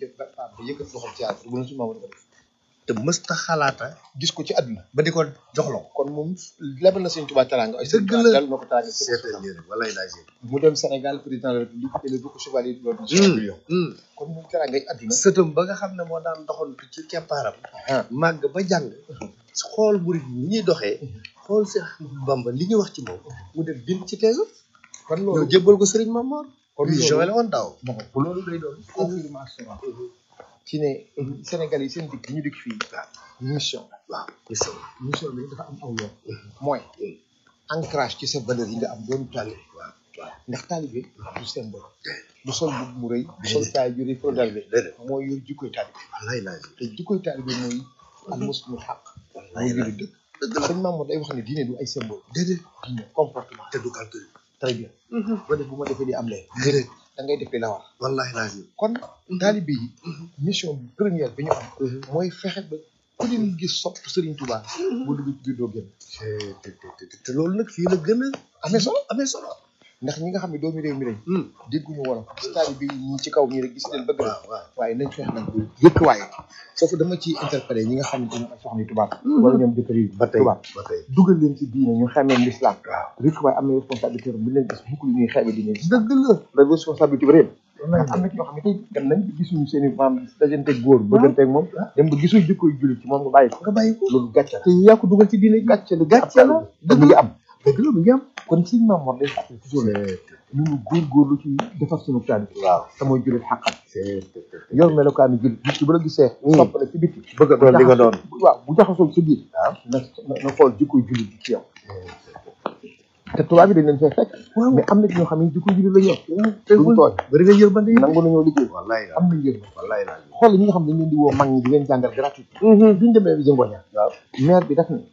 ca paa ba yëkkat loxoom ci yàlla bu ne suñu maam ko def te mësta xalaata gis ko ci àdduna ba di ko jox la ko kon moom lebal na sëñ Tuubaa teraanga ay Dëgg la. dal na ko teraanga ci seetal lii rek walay laa jël mu dem Sénégal président de la République élevé ko chevalier de l'ordre du Lion kon moom teraanga ay àdduna sëtam ba nga xam ne moo daan doxantu ci keppaaram ah màgg ba jàng xool murid yi ni ñuy doxee xool Seex Ahmadu Bamba li ñuy wax ci moom mu def bind ci teesam kon ñëw loolu jébbal ko Sëriñ Mamor kon kon juin la loolu woon daaw bon bu loolu day doon confirmation ci ne Sénégal yi seen dikk ñu dikk fii mission waaw mission mission bi dafa am aw yoon mooy ancrage ci sa valeur yi nga am doon taalibe waaw waaw ndax taalibe du symbole du sol bu mu rëy du sol caay ju rëy pour taalibe déedéet mooy yor jikkoy taalibe walay laa jël te jikkoy taalibe mooy al muslimu xaq mooy jullit dëgg dëgg la sëñ Mamour day wax ne diine du ay symbole déedéet diine comportement te du calcul très bien ba def bu ma defee li am lee déedéet da ngay def li la war wallahi laa jël kon taalibe yi mission bi première bi ñu am mooy fexe ba ku leen gis sopp Serigne Touba bu dugg ci biir doo génn te te te te loolu nag fii la gën a amee solo amee solo ndax ñi nga xam ne doomi réew mi lañ dégguñu wolof gis taalibe yi ñii ci kaw ñii rek gis leen bëgg la waaw waaw waaye nañ fexe nag yëkk waaye foofu dama ciy interpellé ñi nga xam ne dañoo ay soxna tubaab wala ñoom jëkkër yi ba tey tubaab ba tey dugal leen ci diine ñu xamee l'islam waaw rek waaye am na responsabilité bu leen gis mukk lu ñuy xeebe diine dëgg la la responsabilité bi réew ndax am na ci ñoo xam ne tey dem nañ gisuñu seen i maam dajanteeg góor bëgganteeg moom dem ba gisuñu jikkoy jullit ci moom nga bàyyi ko nga bàyyi ko loolu gàcce la te yaa ko dugal ci diine gàcce la gàcce la da mu ngi am dëgg la mu ngi am kon suñu maam war day fàttali toujours ne ñu ngi góorgóorlu ci defar suñu taalibe waaw te mooy jullit xàqat yor melokaanu jullit nit ki bu la gisee sopp la ci bitti bëgg a doon li nga doon waaw bu jaxasoo ci biir waaw na na na xool jikkoy jullit bi ci yow te tubaab yi dañ leen fay fekk mais am na ci ñoo xam ne jikkoy jullit la ñu yor duñ tooñ bëri nga yërmande yi nangu nañoo liggéey wallahi la am nañ yërma wallahi la xool ñi nga xam ne dañ leen di woo mag ñi di leen jàngal gratuit biñu demee bi jëngoña waaw maire bi daf ne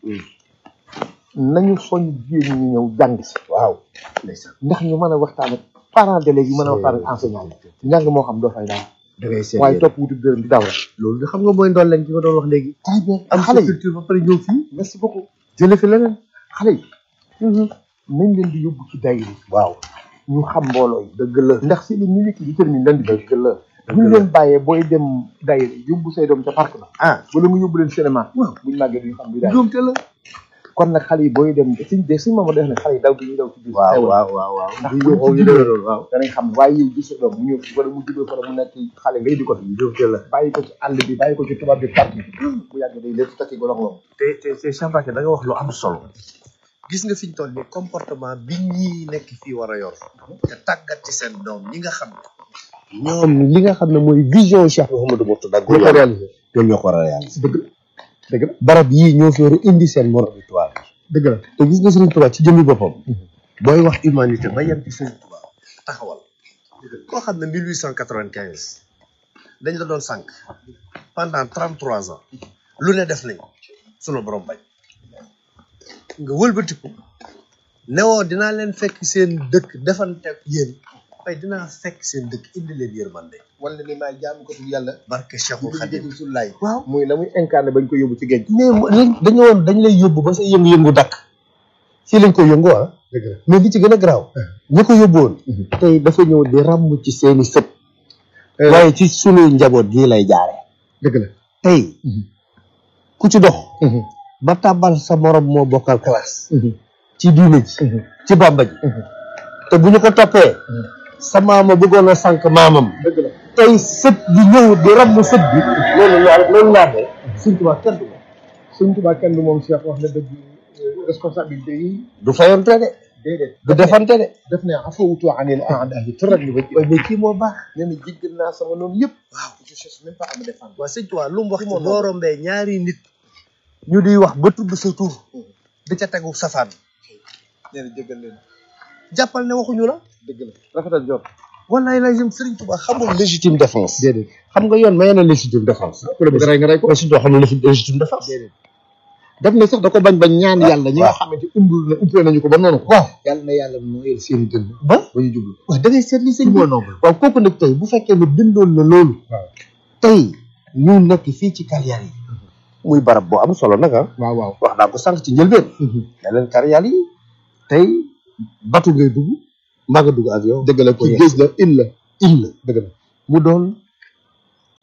nañu soñ jigéen ñi ñëw jàng si waaw ndeysaan ndax ñu mën a waxtaan ak parents d'élèves yi mën a waxtaan ak enseignant yi njàng moo xam doo fay daal da ngay seet waaye topp wutu dërëm di daw rek loolu xam nga mooy ndool lañ ki nga doon wax léegi très bien am xale sa yi culture ba pare ñëw fii merci beaucoup jële fi leneen xale yi nañ leen di yóbbu ci dayri waaw ñu xam mbooloo yi dëgg la ndax c'est le milieu qui détermine leen di dëgg la bu ñu leen bàyyee booy dem dayri yóbbu say doom ca parc ba ah wala mu yóbbu leen cinéma waaw buñ màggee duñu xam bi daay njuumte la kon nag xale yi booy dem suñ de suñ maama def ne xale yi daw bi ñu daw ci biir waaw xewal. waaw waaw waaw ndax bu buñ ñu ci ñu demee loolu waaw danañ xam waaye yow gis sa doom mu ñëw wala mu juddoo fara mu nekk xale ngay di ko fi njuumte la bàyyi ko ci àll bi bàyyi ko ci tubaab bi parc bi bu yàggee day lépp takki golong long te te te Cheikh Mbacké da nga wax lu am solo gis nga fi ñu toll nii comportement bi ñii nekk fii war a yor te tàggat ci seen doom ñi nga xam ne ñoom li nga xam ne mooy vision Cheikh Mouhamadou Mourtada ñoo ko réalisé ñoom ñoo ko war a réaliser dëgg la dëgg la barab yii ñoo fi war a indi seen morom bi tubaab dëgg la te gis nga Serigne Touba ci jëmmi boppam booy wax humanité ba yem ci Serigne Touba taxawal koo xam ne 1895 dañ la doon sànq pendant 33 ans lu ne def nañ ko sunu borom bañ nga wëlbatiku newoo dinaa leen fekk seen dëkk defante ak yéen waaye dinaa fekk seen dëkk indi leen yërmande wala ni maa jaamu ko tudd yàlla barke Cheikhul Khadim Rasulullaay waaw muy la muy incarné bañ ko yóbbu ci géej mais dañu woon dañ lay yóbbu ba sa yëngu-yëngu dakk fii lañ ko yëngu ah dëgg la mais li ci gën a garaaw ñi ko yóbbuwoon tey dafa ñëw di ràmm ci seeni sët waaye ci sunuy njaboot gii lay jaare dëgg la tey ku ci dox ba tàbbal sa morom moo bokkal classe ci diine ji ci bàmba ji te bu ñu ko toppee sa maama bëggoon a sànq maamam dëgg la tey sët bi ñëw di ràmm sët bi loolu laa loolu laa de suñ tubaab kenn du moom Sëñ Tuubaa kenn du moom Cheikh wax na dëgg responsabilité yi du fayonte de déedéet du defante de def ne afawutu anil a'daa'i tëral ñu ba waaye mais kii moo baax nee na jéggal naa sama noonu yëpp waaw je cherche même pas à me défendre waa sëñ Tuubaa lu mu wax ci moom boo rombee ñaari nit ñu di wax ba tudd sa tur di ca tegu safaan nee na jéggal leen jàppal ne waxuñu la dëgg la rafetal jot wallaay lay jëm Sëriñ Tuubaa xamul légitime défense déedéet xam nga yoon may na légitime défense ku la bëgg rey nga rey ko mais Sëriñ Tuubaa xam ne légitime défense déedéet daf ne sax da ko bañ bañ ñaan yàlla ñi nga xamante umbul na umpee nañu ko ba noonu ko waaw yàlla na yàlla nooyal seen i dënn ba ba ñu jublu waaw da ngay seet li sëñ ci bi moo noble waaw kooku nag tey bu fekkee ne bindoon na loolu waaw tey ñu nekk fii ci carrière yi muy barab boo am solo nag ah waaw waaw wax naa ko sànq ci njëlbeen ne leen carrière yi tey batu ngay dugg mbaa nga dugg avion dëgg la pour ci yegg géej la île la île la dëgg la mu doon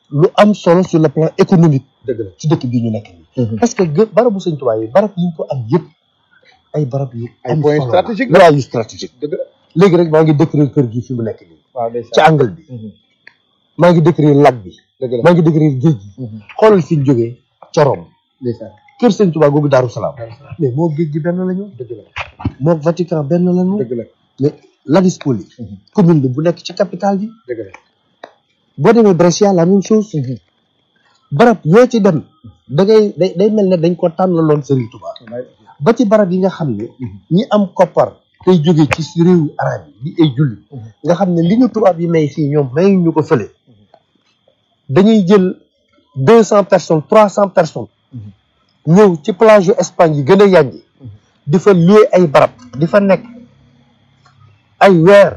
lu am solo sur le plan économique dëgg la ci dëkk bii ñu nekk nii parce que gë- barabu sëñ Tuubaa yi barab yi ñu ko am yëpp ay barab yu Ay am points solo la. stratégiques la. waaw yu stratégique dëgg la léegi rek maa ngi décrire kër gi fi mu nekk nii waaw ci ndeysaan angle bi maa ngi décrire lac bi dëgg la maa ngi décrire géej gi xoolal fi ñu jógee corom ndeysaan kër sëñ Tuubaa googu Daaru Salaam mais moo géej gi benn la ñu dëgg la moo Vatican benn la ñu dëgg la mais Ladispoli commune bi bu nekk ci capitale bi dëgg la boo demee Brescia la même chose barab yoo ci dem da ngay day day mel ne dañ ko tànnaloon Serigne Touba ba ci barab yi nga xam ne ñi am koppar tey jóge ci si réewu arab yi di ay julli nga xam ne li ñu tubaab yi may fii ñoom may ñu ko fële dañuy jël deux cent personnes trois cent personnes ñëw ci plage yu Espagne yi gën a yànji di fa louer ay barab di fa nekk ay weer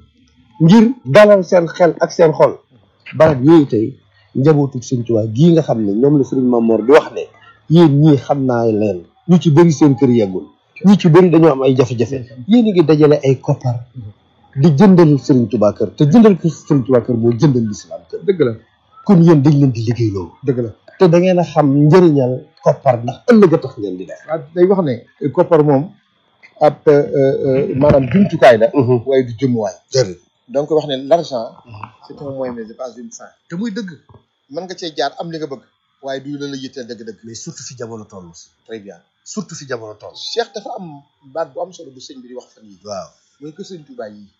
ngir dalal seen xel ak seen xol barab yooyu tey njabootu Sëñ Tuubaa gii nga xam ne ñoom la Sëriñ Mamoor di wax ne yéen ñii xam naa leen ñu ci bëri seen kër yeggul ñu ci bëri dañoo am ay jafe-jafe yéen a ngi dajale ay koppar di jëndal Sëriñ Tuubaa kër te jëndal kër Sëriñ Tuubaa kër moo jëndal lislaam kër dëgg la kon yéen dañ leen di liggéey loolu dëgg la te da ngeen a xam njëriñal koppar ndax ëllëg a tax ngeen di def waaw day wax ne koppar moom ab maanaam jumtukaay la waaye du jëmuwaay jërëjëf donc wax ne l'argent c'est un moyen mais c'est pas une fin te muy dëgg mën nga cee jaar am li nga bëgg waaye du la la yitteel dëgg-dëgg mais surtout fi jamono toll très bien surtout fi jamono toll Cheikh dafa am baat bu am solo bu sëñ bi di wax fan yi waaw mooy que sëñ Tuubaa yi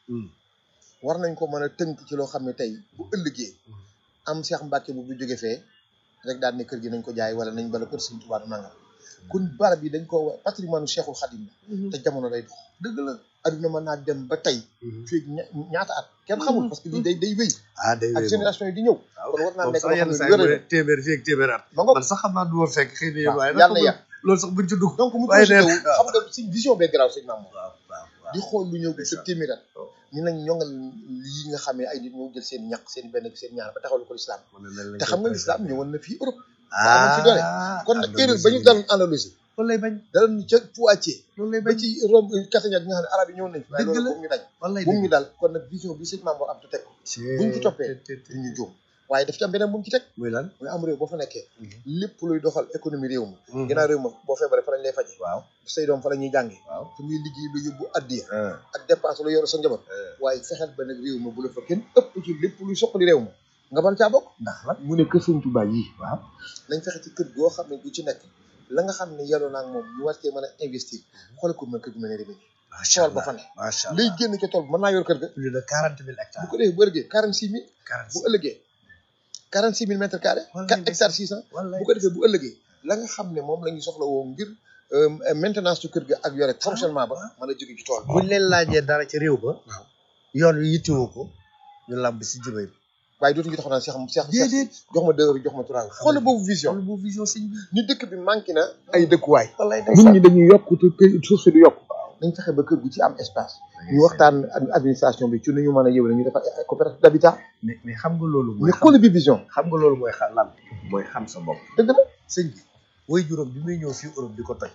war nañ ko mën a tënk ci loo xam ne tey bu ëllëgee am Cheikh Mbacke bu bu jóge fee rek daal ne kër gi nañ ko jaay wala nañ bala kër sëñ Tuubaa du nangam kon barab yi dañ ko patrimoine Cheikhul Khadim la te jamono day dox dëgg la adduna mën naa dem ba tey fii ña- ñaata at kenn xamul parce que lii day day wéy ah day ak génération yi di ñëw kon war naa nekk loo xam ne saa wér yi téeméer fii ak téeméer at ma ngoog man sax xam naa du ma fekk xëy na yéen waaye yàlla na yàgg loolu sax buñ ci dugg donc mu waaye projeté nee wu xam nga suñ vision bee garaaw sëñ Mamour waaw waaw waaw di xool lu ñëw sa téeméer at ñu nañ ñongal yi nga xamee ay nit ñoo jël seen ñaq seen benn seen ñaar ba taxawal ko l'islam te xam nga l'islam ñëwoon na fii Europe amoon fi doole kon nag erreur ba ñu daloon Andalousie loolu lay bañ daloon ca Poitiers loolu lay ba bañ ci Rome Carthagène bi nga xam ne arab yi ñëwoon nañ fi waaye Dëgg loolu la. bu mu ñu dañ loolu lay bu mu ñu dal kon nag vision bi sëñ Mamour am te teg ko buñ ci toppee du ñu juum waaye daf ci am beneen bu mu ci teg muy lan muy am réew boo fa nekkee lépp luy doxal économie réew ma ginnaaw réew ma boo feebaree fa lañ lay faje waaw say doom fa la ñuy jànge waaw fu muy liggéey lu yóbbu addiya ak dépense lu yor sa njaboot waaye fexeel ba nag réew ma bu la fa kenn ëpp ci lépp luy soqali réew ma nga ban caa bokk ndax lan mu ne kër sëñ Tuubaa yi waaw nañ fexe ci kër goo xam ne du ci nekk la nga xam ne yelloo naa ak moom ñu war cee mën a investir xoolal ko mën kër gu mel ne Rimini macha tool ba allah fa ne macha lay allah génn ca tool ba mën naa yor kër ga plus de quarante mille bu hectares ko defee bu ëllëgee quarante six mille quarante bu ëllëgee quarante six mille mètres carrés Wallaay quatre hectares six cent wallaay bu ko defee bu ëllëgee la nga xam ne moom la ñu soxla woo ngir euh, maintenance su kër ga ak yore fonctionnement ba mën a jóge ci tool bi buñ leen laajee dara ci réew ba waaw yoon wi yittewoo ko ñu làmb si jubay bi waaye dootuñu taxaw naan Cheikh Cheikh déedéet jox ma deux heures jox ma trois heures xoolal boobu vision loolu boobu vision sëñ bi ni dëkk bi manqué na ay dëkkuwaay wallaay nit ñi dañuy yokk te kër suuf si du yokk nañ fexe ba kër gu ci am espace ñu waxtaan ak administration bi ci nu ñu mën a yëw ñu defar ay coopérative d'habitat mais mais xam nga loolu mooy mais xoolal bi vision xam nga loolu mooy xam lan mooy xam sa bopp dëgg la sëñ bi woy juróom bi muy ñëw fii Europe di ko toj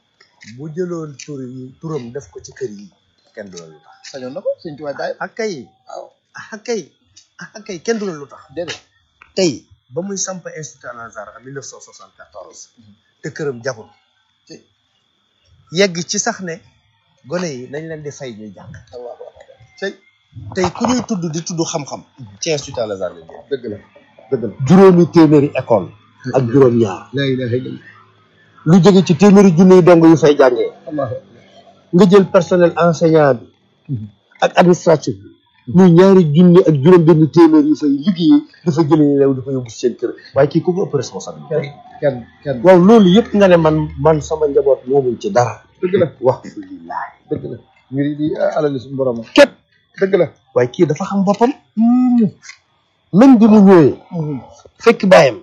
bu jëloon tur yi turam def ko ci kër yi kenn du la lu tax sañoon na ko sëñ tubaab bàyyi ak kay waaw ak kay ak kay kenn du la lu tax déedéet tey ba muy samp institut Al Azhar en 1974 te këram jagul ci yegg ci sax ne gone yi nañ leen di fay ñuy jàng allahu akbar cey tey ku ñuy tudd di tudd xam-xam ci institut Al Azhar la jëm dëgg la dëgg la juróomi téeméeri école ak juróom ñaar la ilaha illallah lu jóge ci téeméeri junni yu dong yu fay jàngee allahu nga jël personnel enseignant bi ak administratif bi muy ñaari junni ak juróom benn téeméer yu fay liggéeyee dafa jëlee réew dafa yóbbu seen kër waaye kii ku ko ëpp responsabilité kenn kenn kenn waaw loolu yëpp nga ne man man sama njaboot moomuñ ci dara dëgg la wax fu lillaay dëgg la mbir yi di alal suñu borom a képp dëgg la waaye kii dafa xam boppam même bi mu ñëwee fekk bàyyam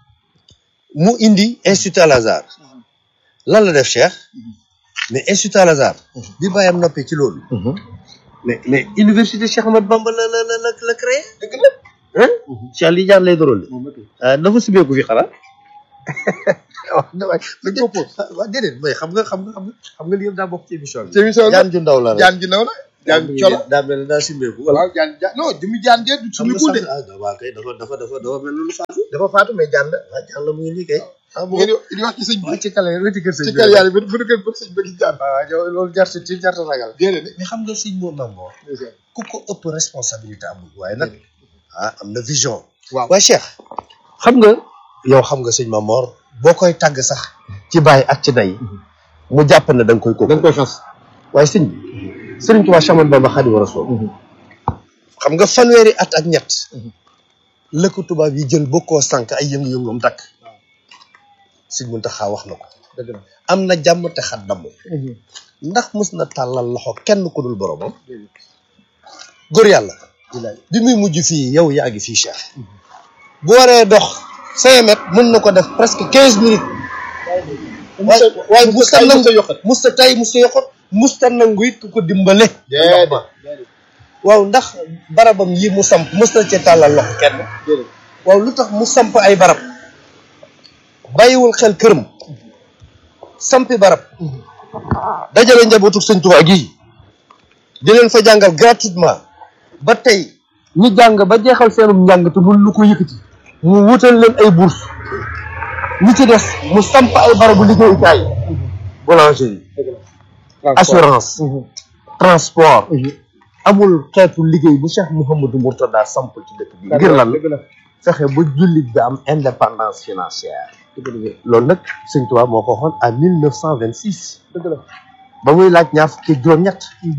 mu indi institut Al Azhar lan la def Cheikh mais institut Al Azhar bi bàyyam noppee ci loolu mais mais université Cheikh Ahmad Bamba la la la la la créé dëgg la hein Cheikh li jaar lay dorole ah dafa subeeku fi xanaa waaw damay dañ ko pose waaw déedéet mooy xam nga xam nga xam nga xam nga li yëpp daa bokk ci émission bi ci émission la jaan ju ndaw la rek jaan ji naw la jaan colo daa mel ne daa simbeeku wala waaw jaan jaan non jëmi jaan jee du xam suñu nga kunde sax ah waaw kay dafa dafa dafa dafa mel ni lu faatu dafa faatu mais jaan la waaw jàll mu ngi nii kay ah bu ngeen di wax ci sëñ bi waaw ci kale wetu kër sëñ ci bi kër yàlla bi bu du kër bëgg sëñ bëgg jaan waaw yow loolu jarta ci jarta ragal déedéet mais xam nga sëñ moo namoo ku ko ëpp responsabilité amul waaye nag ah am na vision waaw waaye Cheikh xam nga yow xam nga sëñ Mamor boo koy tàgg sax ci bàyyi ak ci day mu jàpp ne da nga koy ko da nga koy xas waaye sëñ bi sëriñ Tuubaa Chaman Bamba Xaadimu Rasuul xam nga fanweeri at ak ñett la ko tubaab yi jël bokkoo sànq ay yëngu-yëngum dakk sëñ Muntaxa wax na ko dëgg la am na jàmm te xat damm ndax mës na tàllal loxo kenn ku dul boromam góor yàlla bi muy mujj fii yow yaa ngi fii Cheikh bu waree dox cinq mètres mën na ko def presque quinze minutes waaye waaye musta nangu musta tay musta yoxot musta nangu it ku ko dimbale déedéet waaw ndax barabam yi mu samp mës na ci tàllal loxo kenn déedéet waaw lu tax mu samp ay barab bàyyiwul xel këram sampi barab dajale njabootu sëñ Tuubaa gii di leen fa jàngal gratuitement ba tey ñi jàng ba jeexal seenum njàng te mun lu ko yëkkati mu wutal leen ay bourse ñi ci des mu samp ay barabu liggéeyukaay boulangerie assurance transport amul xeetu liggéey bu Cheikh Mouhamadou Mourtada samp ci dëkk bi ngir lan fexe ba jullit bi am indépendance financière loolu nag sëñ Tuubaa moo ko waxoon à mille neuf cent vingt six ba muy laaj ñaar fukki juróom-ñett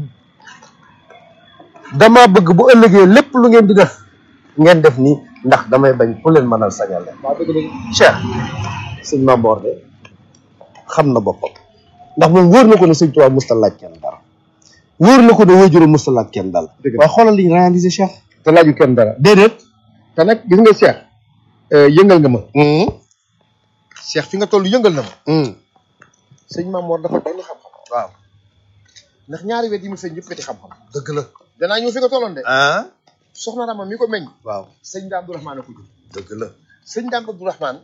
dama bëgg bu ëllëgee lépp lu ngeen di def ngeen def ni ndax damay bañ ku leen mënal sañal leen Cheikh sëñ Mamboor de xam na boppam ndax moom wóor na ko ne sëñ Tuubaa musta laaj kenn dara wóor na ko ne wajuru musta laaj kenn dara waaye xoolal liñ réalisé Cheikh te laaju kenn dara déedéet te nag gis nga Cheikh yëngal nga ma Cheikh fi nga toll yëngal na ma sëñ Mamoor dafa doon xam-xam waaw ndax ñaari wet yi mu feeñ yëpp weti xam-xam dëgg la danaa ñëw fi nga tolloon de ah soxna Rama mi ko meññ waaw sëñ Daam Abdourahmane a ko jur dëgg la sëñ Daam Abdourahmane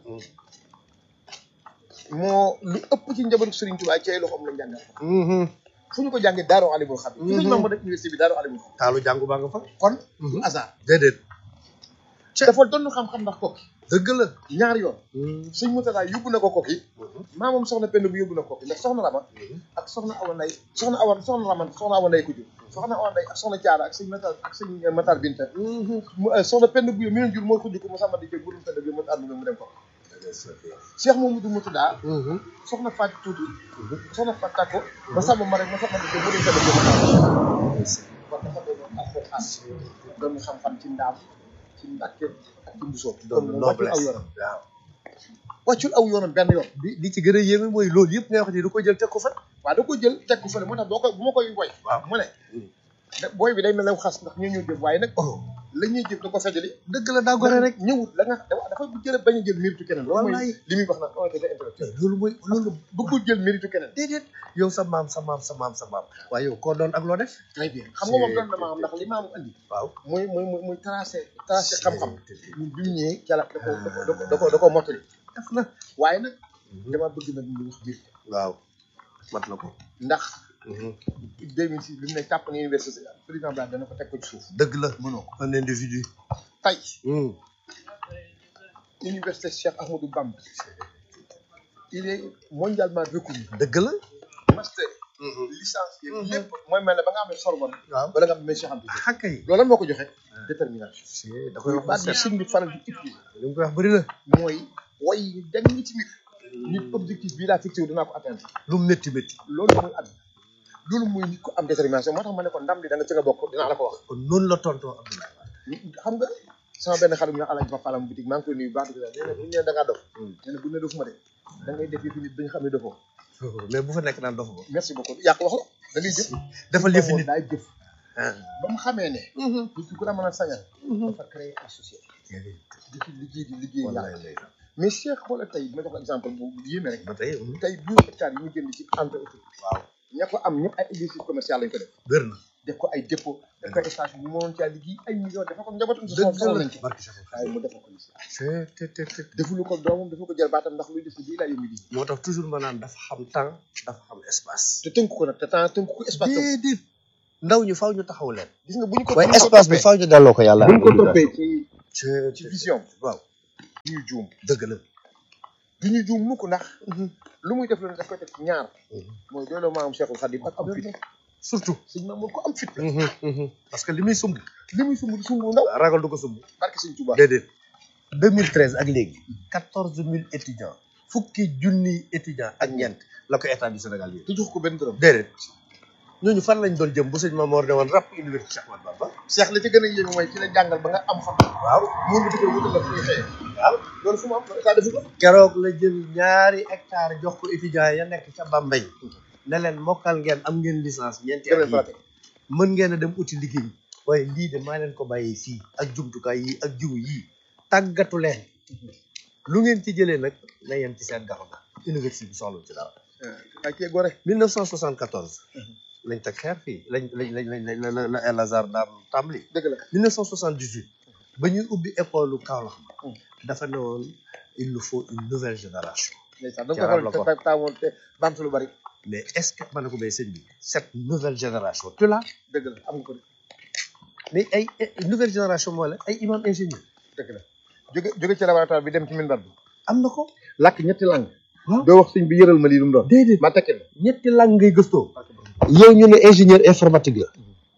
moo lu ëpp ci njabootu Sëriñ Tuubaa ci ay loxoom lañ jàngal fu ñu ko jàngee Daaru Alimul Xabiir fi sëñ Mamoor def université bi Daaru Alimul Xabiir taalu jàngu baa nga fa kon du hasard déedéet dafa doon xam-xam ndax kokki dëgg la ñaari yoon sëñ Murtada yóbbu na ko kokki maamam soxna Penda bu yóbbu na kokki ndax soxna Rama ak soxna Awa Nday soxna Awa soxna Rama soxna Awa Nday ko jur soxna Awa Nday ak soxna Caara ak sëñ Matar ak sëñ Matar Binta mu soxna Penda bu mi leen jur mooy xujj ko mu sàmma di jël burum Penda bi mu ànd mu dem ko Cheikh Mamadou Murtada soxna Fatou Tuuti soxna Fatou Tako ma sàmma ma rek ma sàmma di jël burum Penda bi mu kon dafa doon alxuraan doon xam-xam ci ndaam ci Mbàkke ak ci Mbusoo doon kon wàccul aw noblesse yoonam waaw wàccul aw yoonam benn yoon li li ci gën a yéeme mooy loolu yëpp ngay wax ni du ko jël teg ko fa waaw da ko jël teg ko fële moo tax boo ko bu ma koy woy waaw mu ne da booy bi day mel ne xas ndax ñoo ñëw jëf waaye nag la ñuy jëf da ko fejjali dëgg la daa gore rek ñëwut la nga dafa dafa jël bañ a jël méritu keneen loolu mooy Wallaay. li muy wax nag honnêteté intellectuelle loolu mooy loolu bëggul jël méritu keneen déedéet yow sa maam sa maam sa maam sa maam waaye yow koo doon ak loo def très bien xam nga moom doon na maam ndax li maamu andi waaw muy muy muy muy tracé tracé xam-xam ñun bi mu ñëwee ca la da ko da ko da ko da ko mottali def na waaye nag dama bëgg nag ñu wax biir waaw mat na ko ndax 2006 bi mu ne tàpp na université président Blanc dana ko teg ko ci suuf dëgg la mënoo ko un individu tey université Cheikh Ahmadou Bamba il est mondialement reconnu dëgg la master licence yeeg lépp mooy mel ne ba nga amee Sorbonne waaw wala nga amee Cheikh Anta Diop xàkka yi loolu lan moo ko joxe détermination da koy wax baat ba bi set sëñ bi faral di utiliser li mu koy wax bëri na mooy way yi dem ñi ci nit nit objectif bii laa fixé wu dinaa ko atteindre lu mu métti métti loolu mooy at loolu mooy nit ko am détermination moo tax ma ne ko ndam li da nga ci nga bokk dinaa la ko wax kon noonu la tontoo Abdoulaye Wade xam nga sama benn xarit bu ñu wax Alaaji Papa Lam boutique maa ngi koy nuyu baax dëgg la nee na bu ñu nee da ngaa dof nee na bu ñu nee dofuma de da ngay def yëfi nit ba ñu xam ne dofoo mais bu fa nekk naan dofu ba merci beaucoup yàq wax la da ngay jëf defal yëfi nit daay jëf ba mu xamee ne nit ki ku la mën a sañal dafa créer ay société di ci liggéey di liggéey wallaay yàlla lay mais Cheikh xoolal tey ma jox la exemple bu yéeme rek ba tey tey douze hectares yi ñu jënd ci entreprise waaw ña ko am ñëpp ay exercice commercial lañ ko def wér na def ko ay dépôt def ko ay station bu mënoon caa liggéey ay millions dafa ko njabootam si dëgg soxla la nañ ci barki Cheikh waaye mu defal ko ni c'est te te te defulu ko doomam defu ko jël baatam ndax luy def si bii laa yëngu di moo tax toujours ma naan dafa xam temps dafa xam espace te tënk ko nag te temps tënk ko espace tënk déedéet ndaw ñu faw ñu taxaw leen gis nga bu ñu ko waaye bu ñu ko espace bi toppee faw ñu delloo ko yàlla bu ñu ko toppee ci ci ci vision waaw du ñu juum dëgg la du ñu juum mukk ndax lu muy def lu ne daf koy teg ci ñaar mooy dooloo maam Cheikhul Khadim ak am fit surtout sëñ Mamour ko am fit la parce que li muy sumb li muy sumb du sumb ndaw ragal du ko sumb barke sëñ Touba déedéet 2013 ak léegi quatorze mille étudiants fukki junni étudiants ak ñeent la ko état du Sénégal yi te jox ko benn dërëm déedéet ñooñu fan lañ doon jëm bu sëñ Mamoor ne woon rap université Cheikh Ahmadou Bamba Cheikh la ci gën a yéeme mooy ci la jàngal ba nga am xam waaw moom di ko wutal la fu ñuy xëyee waaw loolu fu mu am état defu ko keroog la jël ñaari hectare jox ko étudiants ya nekk ca Bambey ne leen mokkal ngeen am ngeen licence ñeenti at gën a yi frappé mën ngeen a dem uti liggéey waaye lii de maa leen ko bàyyee fii ak jumtukaay yi ak jiwu yii tàggatu leen lu ngeen ci jëlee nag na yem ci seen gafa ga université bi soxla ci dara ay kee gore 1974 lañ teg xeer fii lañ lañ lañ lañ la la la El Azhar daam tàmbali dëgg la 1978 ba ñuy ubbi école Kaolack dafa ne woon il nous faut une nouvelle génération ndeysaan da Ci nga arab ko la xool ko. te taamoon te bamtu lu bari mais est-ce que ma ne ko bay sëñ bi cette nouvelle génération tu l'as dëgg la am nga ko de mais ay ay nouvelle génération mooy la ay imam ingénieur dëgg la jóge jóge ci laboratoire bi dem ci minbar bi am na ko làkk ñetti langue waaw doo wax sëñ bi yëral ma lii lu mu doon déedéet ma tekkil la ñetti lang ngay gëstoo yow ñu ne ingénieur informatique la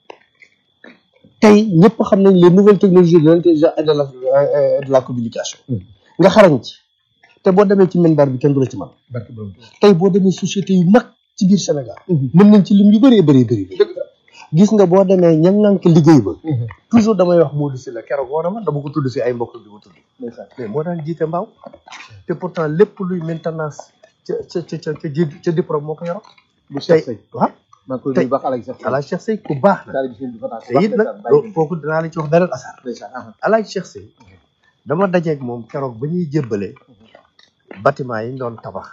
tey ñëpp xam nañ les nouvelles technologies de l'intelligence et de la euh, de la communication nga xarañ ci te boo demee ci minbar bi kenn du la ci man barke borom tey boo demee société yu mag ci biir Sénégal mën nañ ci lim yu bëree bëri bëri dëgg la gis nga boo demee ña ngànk liggéey ba toujours damay wax Modou Sylla keroog woo na ma dama ko tudd fi ay mbokk bi ma tudd ndeysaan mais moo daan jiite mbaaw te pourtant lépp luy maintenance ca ca ca ca ca ji- ca diplôme moo ko yoroon bu tey Cheikh Sey waaw maa ngi koy tey- nuyu baax Alaaji Cheikh Sey Alaaji Cheikh Sey ku baax na taalibi sëñ bi fa tax te it nag loolu kooku dinaa la ci wax beneen asar ndeysaan ah Alaaji Cheikh Sey dama dajeeg moom keroog ba ñuy jébbale bâtiment yi ñu doon tabax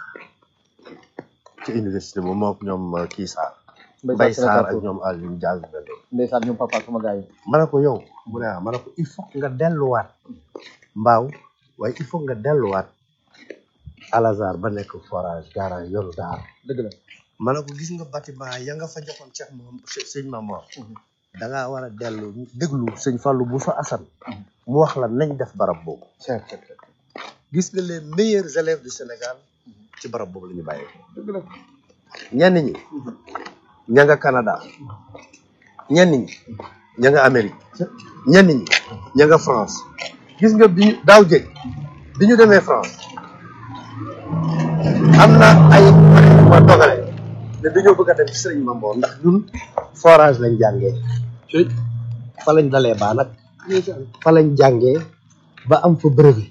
ci université ba moo ak ñoom uh, kii Sarr Mbaye Sarr ak ñoom Alioune Diaz Bello ndeysaan ñoom papa sama gars yi ma ne ko yow mu ne ah ma ne ko il faut nga delluwaat mbaaw waaye il faut nga delluwaat Al Azhar ba nekk forage garage yoru daar dëgg la ma ne ko gis nga bâtiment ya nga fa joxoon Cheikh moom sëñ Mamor da ngaa war a dellu déglu sëñ Fallou bu sa Assane mu wax la nañ def barab boobu Cheikh Cheikh Cheikh gis nga les meilleurs élèves du Sénégal ci barab boobu la ñu bàyyee dëgg la ñenn ñi ña nga Canada ñenn ñi ña nga Amérique ñenn ñi ña nga France gis nga bi ñu daaw jëg bi ñu demee France am na ay ma dogale ne dañoo bëgg a dem ci Sëriñ Mamboor ndax ñun forage lañ jàngee fa lañ dalee baa nag fa lañ jàngee ba am fa brevet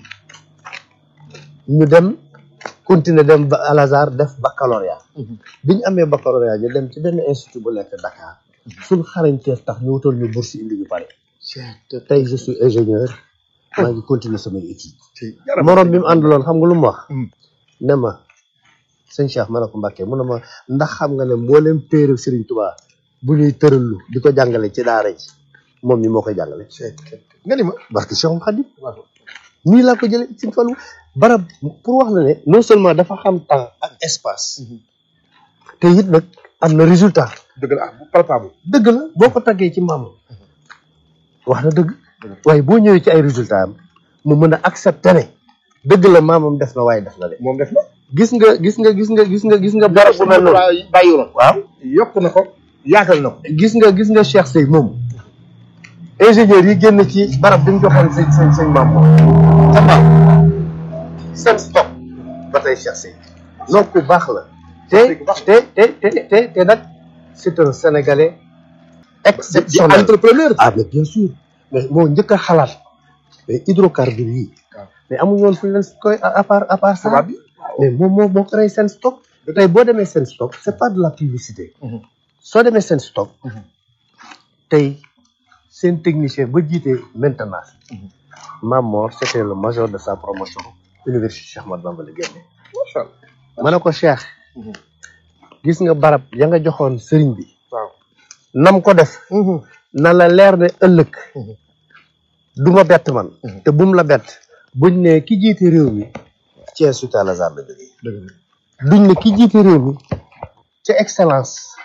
ñu dem continuer dem ba Al Azhar def baccalauréat bi ñu amee baccalauréat ñu dem ci benn institut bu nekk Dakar suñ xarañteef tax ñu wutal ñu bourse indi ñu pare te tey je suis ingénieur maa ngi continuer samay études morom bi mu àndaloon xam nga lu mu wax ne ma sëñ Cheikh ma ne ko Mbàkke mu ne ma ndax xam nga ne mboolem téere Serigne Touba bu ñuy tërallu di ko jàngale ci daara ji moom mi moo koy jàngale nga ni ma barke Cheikhul Khadim nii laa ko jëlee ci Fallou barab pour wax la ne non seulement dafa xam temps ak espace te it nag am na résultat dëgg la ah bu palpable dëgg la boo ko taggee ci maam wax na dëgg waaye boo ñëwee ci ay résultat am mu mën a accepter ne dëgg la maamam def na waaye def na de moom def na gis nga gis nga gis nga gis nga gis nga barab bu mel noonu bàyyiwuloon waaw yokk na ko yaatal na ko gis nga gis nga Cheikh Sey moom ingénieur yi génn ci barab bi mu joxoon sëñ sëñ sëñ maam moom ca mbaaw seen stock ba tey Cheikh Sey donc ku baax la te te te te te te nag c'est un sénégalais di exceptionnel entrepreneur ah mais bien sûr mais moo njëkk a xalaat mais hydrocarbures yi waaw. mais amuñu woon fu ñu leen koy à part à part ça tubaab bi mais moom moo moo créé seen stock tey boo demee seen stock c'est pas de la publicité soo demee seen stock tey seen technicien ba jiite maintenance Mamor c'était le major de sa promotion université Cheikh Ahmadou Bamba la génne macha allah ma ne ko Cheikh gis nga barab ya nga joxoon sëriñ bi waaw nam ko def na la leer ne ëllëg du ma bett man te bum la bett buñ ne ki jiite réew mi Thiès Al Azhar la jógee dëgg la duñ ne ki jiite réew mi ca excellence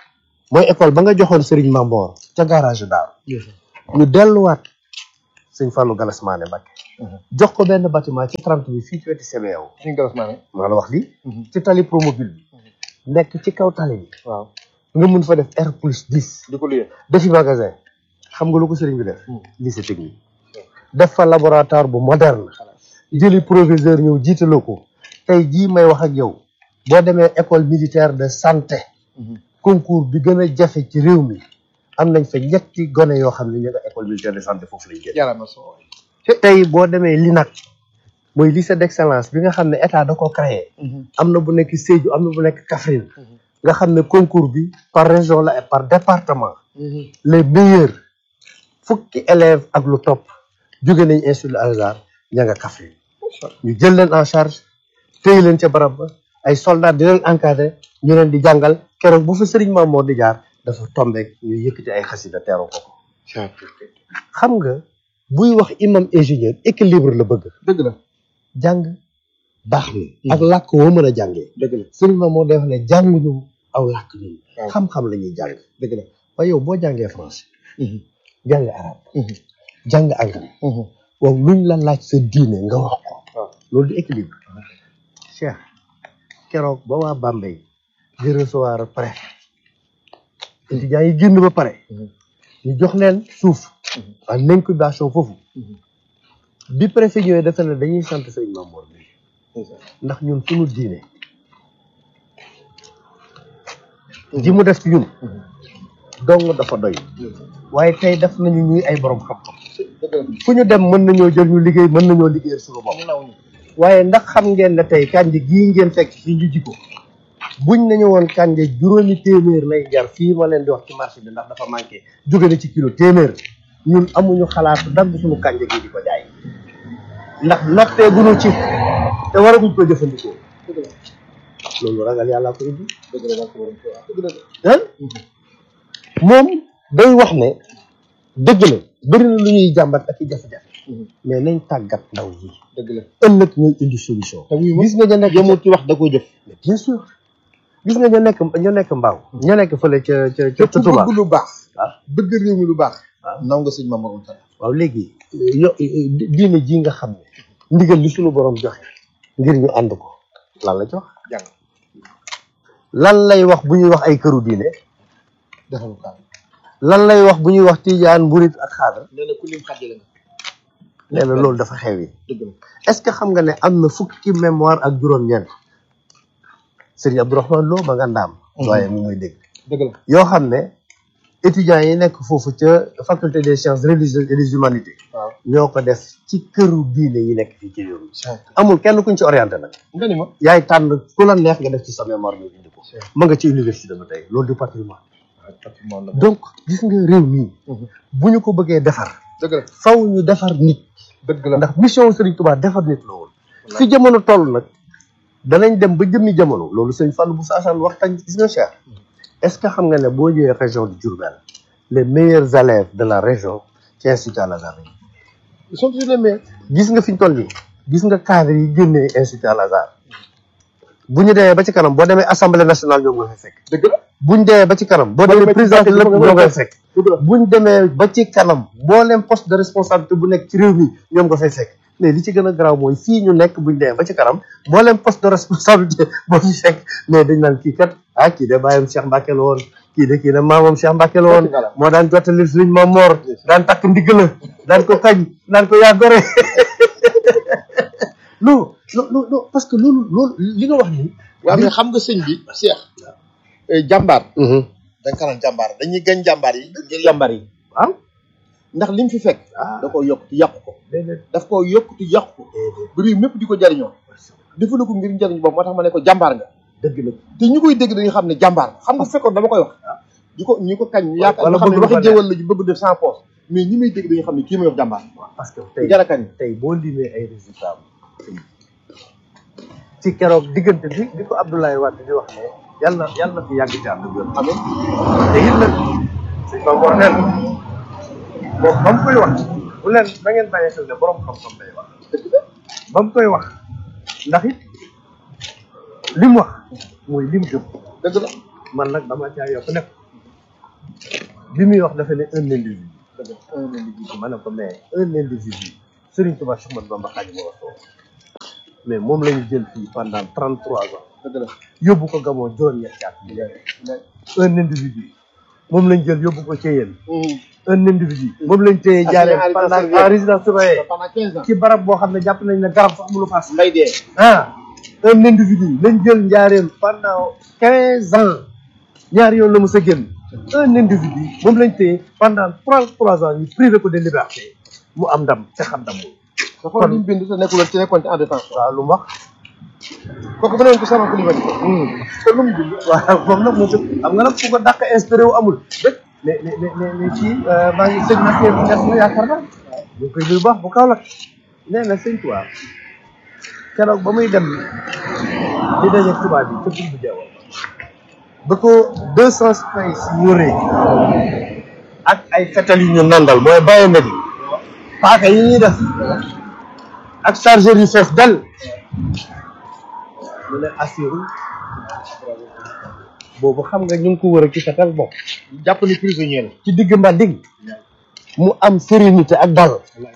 mooy école ba nga joxoon Serigne Mamboor ca garage Daaru ñu delluwaat sëñ Fallou Galas Mané Mbacké jox ko benn bâtiment ci 30 bi fii ci wetu CBAO suñ galas maa ne maa la wax lii ci tali promobile bi nekk ci kaw tali bi waaw nga mun fa def R plus 10 di ko luyee defi magasin xam nga lu ko sëriñ bi def lycée technique def fa laboratoire bu moderne jëli proviseur ñëw jiitaloo ko tey jii may wax ak yow boo demee école militaire de santé concours bi gën a jafe ci réew mi am nañ fa ñetti gone yoo xam ne ñu nga école militaire de santé foofu lañ génn yàlla na soo tey boo demee LINAC mooy lycée d'excellence bi nga xam ne état da ko créé am na bu nekk Sédhiou am na bu nekk Kaffrine nga xam ne concours bi par région la et par département les meilleurs fukki élèves ak lu topp jóge nañ institut Al Azhar ña nga Kaffrine ñu jël leen en charge téye leen ca barab ba ay soldats di leen encadré ñu leen di jàngal keroog bu fa Serigne Mamour di jaar dafa tombeek ñu yëkkati ay xasida teeru ko ko xam nga buy wax imam ingénieur équilibre la bëgg dëgg la jàng baax na ak làkk woo mën a jàngee dëgg la Serigne Mamour day wax ne jànguñu aw làkk ñun waaw. xam-xam la ñuy jàng dëgg la waaye yow boo jàngee français jàng arabe jàng anglais waaw luñ la laaj sa diine nga wax ko waaw loolu di équilibre Cheikh keroog ba waa Bambey di recevoir préfet étudiants yi génn ba pare ñu jox leen suuf en incubation foofu bi préfet ñëwee dafa ne dañuy sant sëñ Mamour bi ndax ñun suñu diine ji mu def ci ñun dong dafa doy waaye tey def nañu ñuy ay borom xam-xam dëgg la fu ñu dem mën nañoo jël ñu liggéey mën nañoo liggéeyal suñu bopp naw ñu waaye ndax xam ngeen ne tey kànja gii ngeen fekk fii ñu jikko buñ nañu woon kànja juróomi téeméer lay jar fii ma leen di wax ci marché bi ndax dafa manqué jóge na ci kilo téeméer ñun amuñu xalaatu dagg suñu kànja gi di ko jaay ndax noppee guñu ci te waraguñ ko jëfandikoo dëgg la loolu ragal yàlla ko indi dëgg la barke borom Tuubaa dëgg la ah moom day wax ne dëgg la bëri na lu ñuy jàmbat ak i jafe-jafe mais nañ tàggat ndaw yi dëgg la ëllëg ñooy indi solution te wuy ma gis nga ña nekk yemul ci wax da koy jëf mais bien sûr gis nga ña nekk ña nekk mbaaw ña nekk fële ca ca ca te ku Touba bëgg lu baax waaw bëgg réew mi lu baax waaw. naw nga sëñ Mamour Anta waaw léegi yo diine ji nga xam ne ndigal li suñu borom joxe ngir ñu ànd ko lan la jox jàng lan lay wax bu ñuy wax ay këru diine defalu kaam lan lay wax bu ñuy wax tijaan mburit ak xaadar nee na ku lim xàjjale nga nee na loolu dafa xew yi dëgg la est-ce que xam nga ne am na fukki mémoire ak juróom-ñeent Serigne Abdourahmane Lo ma nga ndaam waaye mu muy dégg dëgg la yoo xam ne étudiants yi nekk foofu ca faculté des sciences religieuses et des humanités waaw ñoo ko def ci këru diine yi nekk fii ci réew mi amul kenn kuñ ci orienté nag nga ni ma yaay tànn ku la neex nga def ci sa mémoire ñu indi ko ma nga ci université ba tey loolu du patrimoine patrimoine la donc gis nga réew mii bu ñu ko bëggee defar dëgg la faw ñu defar nit dëgg la ndax mission Serigne Touba defar nit la woon fi jamono toll nag danañ dem ba jëmmi jamono loolu sëñ Fallou bu saasaan waxtaan gis nga cher est ce que xam nga ne boo ñëwee région de Diourbel les meilleurs élèves de la région ci institut Al Azhar lañu ils sont toujours les meilleurs gis nga fi ñu toll nii gis nga cadre yi génnee institut Al Azhar bu ñu demee ba ci kanam boo demee assemblée nationale ñoom nga fay fekk dëgg la buñ demee ba ci kanam boo demee président de lépp ñoo ngay fekk dëgg la buñ demee ba ci kanam mbooleem poste de responsabilité bu nekk ci réew mi ñoom nga fay fekk mais li ci gën a garaaw mooy fii ñu nekk buñ demee ba ci kanam mbooleem poste de responsabilité boo fi fekk mais dañ naan kii kat ah kii de bàyyam Cheikh Mbacke la woon kii de kii de maamam Cheikh Mbacke la woon moo daan jottali Sëriñ Maam Mor daan takk ndigg la daan ko kañ daan ko yaa gore non non non non parce que loolu loolu li nga wax nii waaw mais xam nga sëñ bi Cheikh jàmbaar dañ ko naan jàmbaar dañuy gañ jàmbaar yi ngir jàmbaar yi waaw ndax lim fi fekk ah da koo yokk ti yàqu ko déedéet daf koo yokk ti yàqu ko ba réew mépp di ko jariñoo defalu ko ngir njariñ boobu moo tax ma ne ko jàmbaar nga dëgg la te ñu koy dégg dañuy xam ne jàmbaar xam nga fekkoon dama koy wax ñu ko ñu ko kañ ñu yaakaar wala ñu xam ne bëgg lu waxi ko jëwal la ñu bëgg def sans poche mais ñi may dégg dañuy xam ne kii may wax jàmbaar parce que ku tey jar a kañ tey boo limee ay résultats ci keroog diggante bi bi ko Abdoulaye Wade di wax ne yàlla na yàlla na fi yàgg ci ànd bi amiin te it nag suñ ko wax leen moom ba mu koy wax bu leen da ngeen bàyyi xel ne borom xam-xam day wax ba mu koy wax ndax it li mu wax mooy lim gëm dëgg la man nag dama caa yokk nekk bi muy wax dafa ne un individu dëgg la un individu ma ne ko mais un individu Serigne Touba Cheikh Ahmadou Bamba Khadimu Rasuul mais moom la ñu jël fii pendant trente trois ans dëgg la yóbbu ko Gabon juróom-ñetti at un individu moom lañ jël yóbbu ko Thiéyène un individu moom lañ téye Ak jaaree en pendant résidence en résidence surveillée pendant quinze ans ci barab boo xam ne jàpp nañ ne garab sax mu lu paas mbay dee ah un individu lañ jël njaareem pendant quinze ans ñaari yoon la mos a génn un individu moom lañ téye pendant trente trois ans ñu privé ko de liberté mu am ndam te xam ndam moom nga xool li mu bind te nekkuloon ci nekkoon ci en détention waaw lu mu wax kooku bu newoon ko sama Koulibaly te lu mu bind waaw moom nag moom xam nga nag fu ko dàq inspiré wu amul dëgg mais mais mais mais mais kii maa ngi sëñ Mathieu bu des na yaakaar naa ñu ngi koy nuyu bu baax bu kaw la nee na sëñ Tuubaa keroog ba muy dem di daje tubaab bi ca Koumba Diaw ba ko deux cent space wëree ak ay fetal yu ñu nandal mooy bàyyi paaka yi ñuy def ak chargeur yu fees dal mu ne assuré boobu xam nga ñu ngi ko wër a ci fetal bopp jàpp ni prisonnier la ci digg mbanding mu am sérénité ak dal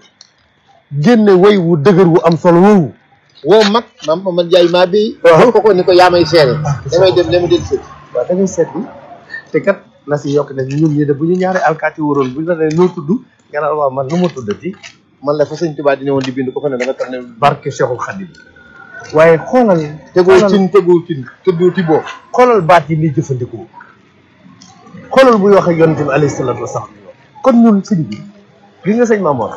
génne way wu dëgër wu am solo woowu woo mag maam man jaay maa bi Waaw. ko ko ni ko yaa may seere damay dem dama del sëg waaw da ngay seet bi te kat na si yokk ne ñun ñi de bu ñu ñaari alkaati waroon bu ñu la nee noo tudd nga naan waaw man nu ma tuddati man la fa sëñ Tuubaa di ne woon di bind ko fa ne da nga tax ne barke Cheikhul Khadim waaye xoolal tegoo xoolal- cin tegoo cin tëddoo ti boo xoolal baat yi muy jëfandikoo xoolal buy wax ak yonent bi alayhi salaatu wasalaam kon ñun sëñ bi gis nga sëñ Mamour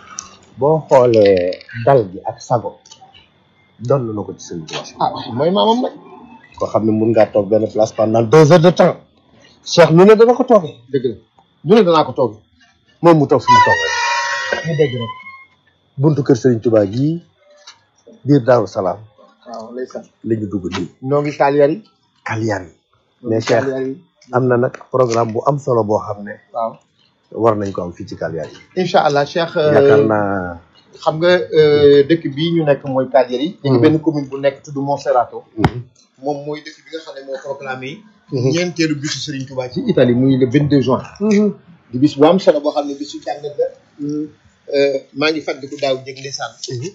boo xoolee dal gi ak sago doon na ko ci sëñ bi ah mooy maamam nag koo xam ne mun ngaa toog benn place pendant deux heures de temps Cheikh nu ne dana ko toogee dëgg la ñu ne danaa ko toog moom mu toog fi mu toog rek ñu dégg rek buntu kër Serigne Touba gii biir Daaru Salaam waaw lay sax la ñu dugg nii noo ngi Cagliari yi Kalyaan yi mais Cheikh Cagliari yi am na nag programme bu am solo boo xam ne waaw war nañ ko am fii ci Kalyaan yi incha allah Cheikh yaakaar naa xam nga euh, dëkk bii ñu nekk mooy Cagliari yi ñu ngi Mhm. benn commune bu nekk tudd Monserrato moom mooy dëkk bi nga xam ne moo proclamé ñeenteelu bisu Serigne Touba ci Italie muy le 22 juin di bis bu am solo boo xam ne bisu jàngat la Euh, maa ngi fàttaliku daaw jég ndeysaan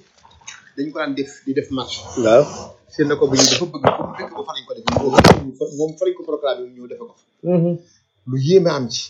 dañ ko daan def di def marche waaw seen na ko bi ñu dafa bëgg pour dëkk ba fa lañ ko def moom moom fa lañ ko proclamé mu ñëw defe ko fa lu yéeme am ci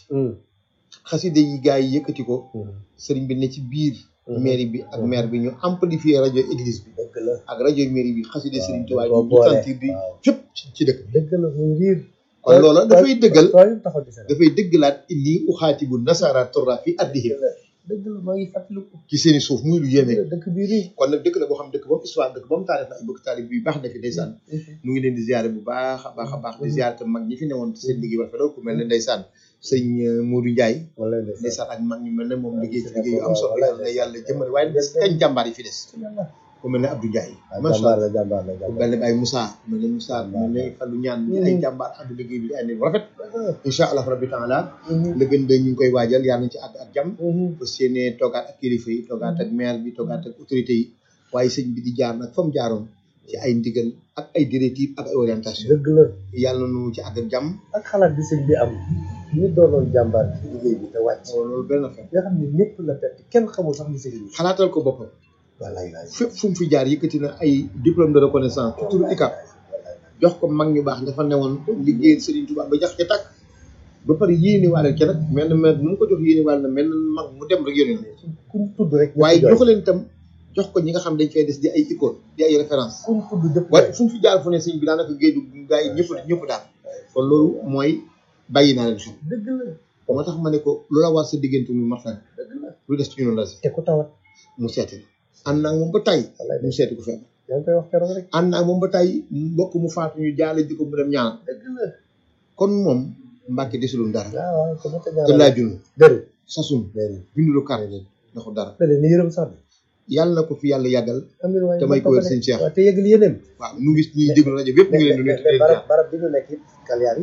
xaside yi gars yi yëkkati ko sëriñ bi ne ci biir mairie bi ak maire bi ñu amplifier rajo église bi dëgg la ak rajo mairie bi xaside sëriñ Tuubaa boo yi ñu boole. sentir di fépp ci ci dëkk bi dëgg la mu ngir kon loola dafay dëggal taxaw ci Sénégal dafay dëggalaat inni uxaatibu nasara torra fi addihim dëgg la maa ngi fàttaliku ci seeni suuf muy lu yéeme dëkk bii nii kon nag dëkk la boo xam dëkk boobu histoire dëkk boobu taarif na ay bëgg taarif bi baax na fi ndeysaan nu ngi leen di ziare bu baax a baax a baax di ziare tam mag ñi fi newoon seen liggéey ba rafetlu ku mel ne ndeysaan sëñ euh, Modou Ndiaye wala ndeysaan ndeysaan ak mag ñu mel ne moom liggéey ci liggéey yu am solo yàlla na yàlla jëmale waaye des kañ jàmbaar yi fi des ku mel ne Abdou Ndiaye macha jàmbaar allah la jàmbaar la ku jàmbaar mel ne Baye Moussa ku mel ne Moussa ku mel ne Fallou Ñaan ñi ay jàmbaar ànd liggéey bi di ay nit bu rafet incha allah rabbi taala le gën de ñu ngi koy waajal yàlla nañ ci àgg ak jàmm fas yéene toogaat ak kilifa yi toogaat ak maire bi toogaat ak autorité yi waaye sëñ bi di jaar nag fa mu jaaroon ci ay ndigal ak ay directives ak ay orientation dëgg la yàlla nu ci àgg ak jàmm ak xalaat bi sëñ bi am ñu doonoon jàmbaar ci liggéey bi te wàcc loolu benn affaire nga xam ne ñëpp la perte kenn xamul sax li sëñ bi xalaatal ko boppam wallaay laay fépp fu mu fi jaar yëkkati na ay diplôme de reconnaissance ci turu ICAP jox ko mag ñu baax dafa newoon liggéey Serigne Touba ba jax ca tàkk ba pare yéene waale ca nag mel na mel nu mu ko jox yéene waale na mel na mag mu dem rek yónni kuñ tudd rek waaye jox leen itam jox ko ñi nga xam dañ fay des di ay icône di ay référence kuñ tudd jëpp waaye fu mu fi jaar fu ne sëñ bi daanaka géeju gaa yi ñëpp ñëpp daal kon loolu mooy bàyyi naa leen xel dëgg la moo tax ma ne ko lu la war sa diggante mu martan dëgg la lu des ci ñun la si te ku tawat mu seeti la ànd naa ak moom ba tay mu seeti ko feebar yaa ngi koy wax keroog rek ànd naa ak moom ba tay mbokk mu faatu ñu jaale ji ko mu dem ñaanal dëgg la kon moom Mbàkke desulul dara waaw waaw ko mata te ñaanal laajunu dëgg sasun dëgg bindulu kare leen ndaxu dara dëgg ni yërëm sax yàlla na ko fi yàlla yàggal amin waaye Damay ko wér sëñ Cheikh. waaw te yëgal yeneen waaw nu ngi ñuy déglu rajo bi yëpp ñu ngi leen di nuyu te di leen barab jaar barab bi ñu nekk it Kalyar yi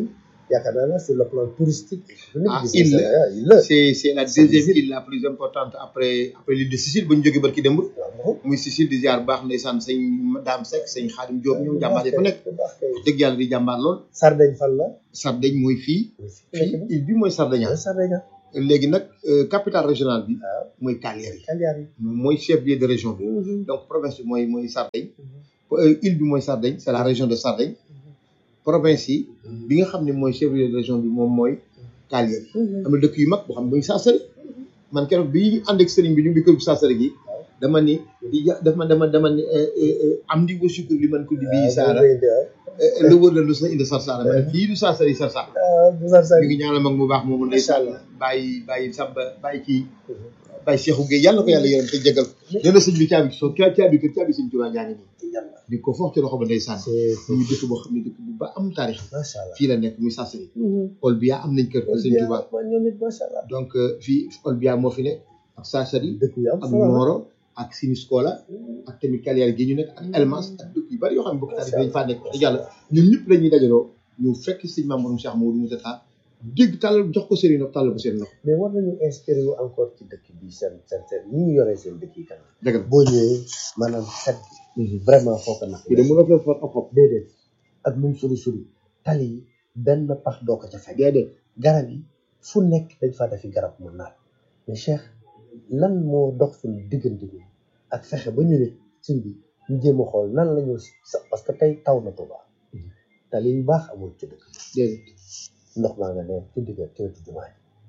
yaakaar naa ne sur le plan touristique économique Ah, gis il nga la- Sénégal il la c'est c'est la C'est deuxième difficile. île la plus importante après après l'île de Sicile bu ñu jógee barki démb waaw muy Sicile di ziar bu baax ndeysaan sëñ Dame Seck sëñ Xaadim Diop ñoom jàmbaar yi fa nekk bu baax kay dëgg yàlla di jàmbaar lool Sardaigne fan la Sardaigne mooy fii fii île bi mooy Sardaigne waaw Sardaigne léegi nag euh, capitale régionale bi waaw mooy Cagliari Cagliari mooy chef lieu de région bi donc province bi mooy mooy Sardaigne Euh, île bi mooy Sardaigne c'est la région de Sardaigne province yi bi nga xam ne mooy chef lieu de région bi moom mooy Cagliari am na dëkk yu mag boo xam ne muy Sassari man keroog bi ñu ànd ak sëriñ bi ñu ngi kër gu Sassari gi dama ni di ja dama dama dama ni euh, euh, euh, am di wa sukkur li man ko di bii saara euh, lu wër la lu sa indi sar saara ma ne fii du Sassari sar saara ñu ngi ñaanal mag mu baax moomu ndeysaan bàyyi bàyyi samba bàyyi kii bàyyi Cheikhou Gueye yàlla na ko yàlla yërëm te jégal nee na sëñ bi caabi soo caa caabi kër caabi sëñ Tuubaa ñaa ngi nii di ko foofu ci loxo ba ndeysaan muy dëkk boo xam ne dëkk bu ba am taarix macha allah fii la nekk muy Sassari Olbia am nañ kër kër sëñ Tuubaa ñoom it macha allah donc euh, fii Olbia moo fi nekk ak Sassari dëkk yu am ak solo la. Moro ak Siniscola ak tamit Cagliari gi ñu nekk ak Elmas ak dëkk yu bari yoo xam ne bokk taarix dañ faa nekk wax dëgg yàlla ñun ñëpp la ñuy dajaloo ñu fekk sëñ Mamadou Cheikh Mamadou Moussa Tall dégg tàllal jox ko sëriñ nag tàllal ko seen loxo mais war nañu inspiré wu encore ci dëkk bi seen seen seen ni ñu yoree seen dëkk yi kanam dëgg la boo ñëwee maanaam xet bi vraiment foo ko nag fii de mënoo fee for ab xob déedéet ak lu mu sori sori tali yi benn pax doo ko ca fekk déedéet garab yi fu nekk dañ faa defi garab mu naat mais Cheikh lan moo dox suñu diggante bi ak fexe ba ñu nit suñ bi ñu jéem a xool nan la ñu sa parce que tey taw na Tuuba tali yu baax amul ci dëkk déedéet ndox maa nga ne ci digg ci wetu jumaa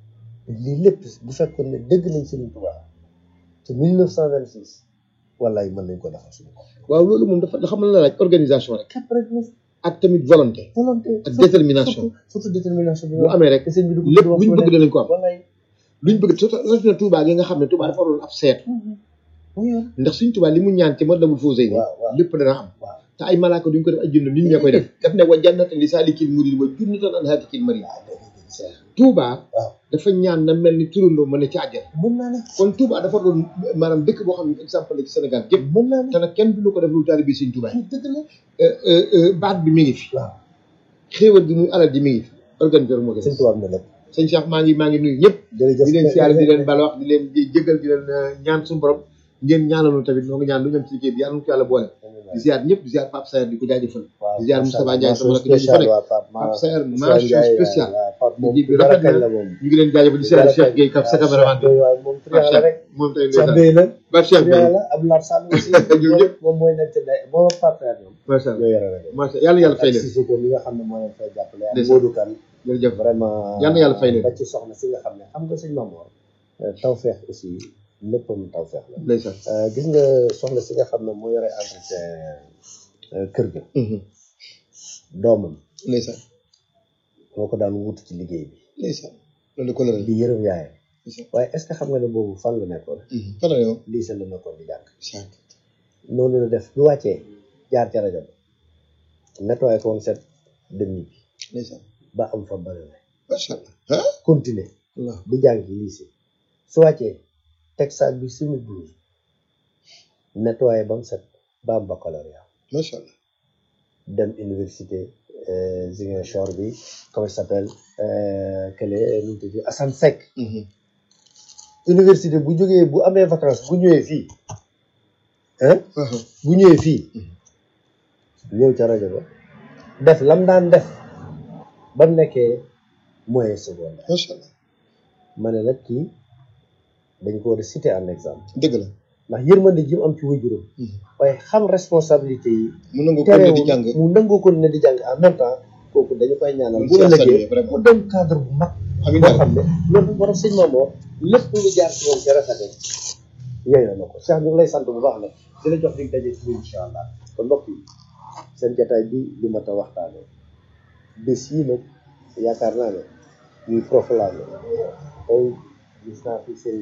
ji lii lépp bu fekkoon ne dëgg nañ Sëriñ Tuuba te 1926 wallaay mën nañ ko defal suñu bopp waaw loolu moom dafa xam la laaj organisation rek képp rek na ak tamit volonté volonté ak détermination surtout surtout détermination bi bu amee rek te sëñ bi dugg lépp luñ bëgg danañ ko am wallaay luñ bëgg surtout rawatina Touba gi nga xam ne Touba dafa doon ab seet mu yor ndax suñ Touba li mu ñaan ci Matlabul Fawzayni waaw waaw lépp dana am waaw te ay malaaka duñ ko def ay junne nit ñee koy def daf ne wa jannatan li saalikil murid wa jannatan an haatikil marid Touba waaw dafa ñaan na mel ni turandoo mën na ci àjjana mën naa ne kon Touba dafa doon maanaam dëkk boo xam ne exemple la ci Sénégal gépp mën naa ne te nag kenn du ko def lu taalibe bi Sëñ Touba yi dëgg la Euh, euh, euh, baat bi mi ngi fi waaw xéewal gi muy alal ji mi ngi fi organiser moo ko sëñ Tuubaa am na lépp sëñ Cheikh maa ngi maa ngi nuyu ñëpp jërëjëf di leen siyaare di leen bal wax di leen di jëgal di leen euh, ñaan suñu borom ngeen ñaanal ñu tamit noo ngi ñaan lu ñam ci liggéey bi yàlla na ko yàlla boole di ziar ñëpp di ziar Pape Sayer di ko jaajëfal waaw di ziar Moustapha Ndiaye sama rakk spécial di fa waaw Pape Pape Sayer mention spéciale moom liggéey bi dara rafet kañ na la moom ñu ngi leen jaajëfal di ziar Cheikh Gueye Kap sa cameraman bi waaw moom Pape triant la rek Cheikh moom tey Cheikh ndeysaan Bey la Pape Cheikh triant Gueye la Abdoulaye Sall aussi ñoom ñëpp. moom mooy nekk ci day moom ak Pape Sayer ñoom macha allah ñoo yore rek macha allah yàlla yàlla fay ak leen Sissoko mi nga xam ne moo leen fay jàppale ak Ndeysaan. Modou Kane jërëjëf vraiment Yal na yàlla fay leen. ba ci soxna si nga xam ne xam nga sëñ Mamour tawfeex aussi léppam tawfeex la ndeysaan Euh, gis nga soxna si nga xam ne moo yore entretien euh, kër ga doomam ndeysaan moo ko daan wut ci liggéey bi ndeysaan loolu ko la di yërëm yaayam ndeysaan waaye est ce que xam nga ne boobu fan la nekkoon fan la yow lii sa la nekkoon di jàng Cheikh noonu la def bu wàccee jaar ca rajo ba nettoyé ko woon set demi bi ndeysaan ba am fa bëri na macha allah ah continuer Allah di jàng lycée su wàccee teg saag bi simi blouse nettoyé ba mu set ba am baccalauréat macha allah dem université euh, Ziguinchor bi comment il s'appelle euh, quel est nu mu tudd Assane Seck université bu jógee bu amee vacances bu ñëwee fii hein bu ñëwee fii ñëw ca rajo ba def lam daan def ba mu nekkee moyen secondaire macha allah ma ne nag kii dañ ko war a citer en exemple dëgg la ndax yërmande ji mu am ci wajuram waaye xam responsabilité yi mu nangu ko di jàng mu nangoo ko ne di jàng en même temps kooku dañu koy ñaanal bu c'est ëllëgee salué vraiment mu dem cadre bu mag amiin boo xam ne loolu borom sëñ Mamoor lépp lu jaar ci moom ci rafete yooyu na ko Cheikh ñu ngi lay sant bu baax nag di la jox dig daje ci biir incha allah kon mbokk yi seen jataay bi li ma ta waxtaanee bés yii nag yaakaar naa ne ñuy profilage tey gis naa fi seen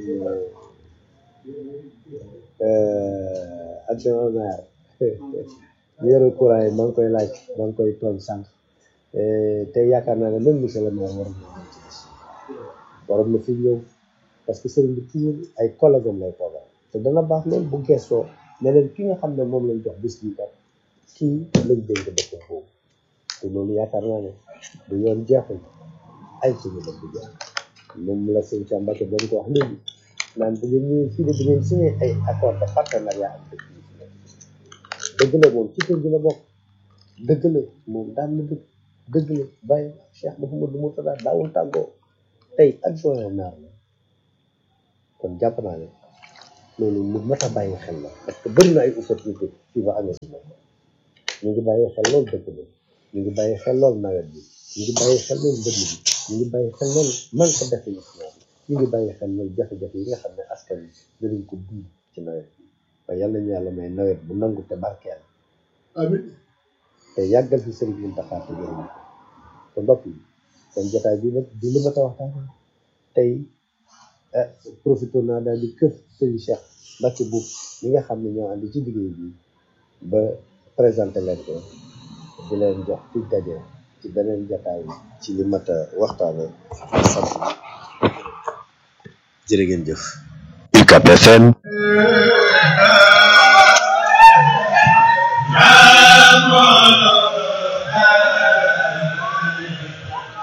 adjoint au maire ñu yore courant yi maa ngi koy laaj maa ngi koy tooñ sànq te yaakaar naa ne même monsieur le maire waroon na ci bés waroon na fi ñëw parce que sëriñ bi toujours ay collègue am lay toogal te dana baax loolu bu gestoo ne leen ki nga xam ne moom lañ jox bés bi kat kii lañ dénk dëkk boobu te loolu yaakaar naa ne du yoon jeexul ay suñu dëkk jeex moom la sëñ Cheikh Mbacke doon ko wax léegi naan bu ngeen ñëwee fii de bu ngeen signé ay accord de partenariat ak dëkk yi fi nekk dëgg la moom ci kër gi la bokk dëgg la moom daan na dëkk dëgg la Baye Cheikh Mouhamadou Mourtada daawul tàggoo tey adjoint maire la kon jàpp naa ne loolu lu mat a bàyyi xel la parce que bëri na ay opportunité fii ba amee si moom ñu ngi bàyyi xel loolu dëkk bi ñu ngi bàyyi xel loolu nawet bi ñu ngi bàyyi xel loolu mbënd bi ñu ngi bàyyi xel loolu man ko définition bi ñu ngi bàyyi xel loolu jafe-jafe yi nga xam ne askan wi dinañ ko dund ci nawet bi waaye yàlla ñu yàlla may nawet bu nangu te barkeel amiin te yàggal fi sëriñ Mountakha te jërëm te mbokk yi kon jotaay bi nag di li ma ta waxtaan tey ah profité naa daal di këf sëriñ Cheikh Mbacke Boub mi nga xam ne ñoo ànd ci liggéey bi ba présenté leen ko di leen jox ci daje ci beneen jotaay ci li mat a waxtaane sant jërë ngeen jëf UCAP FM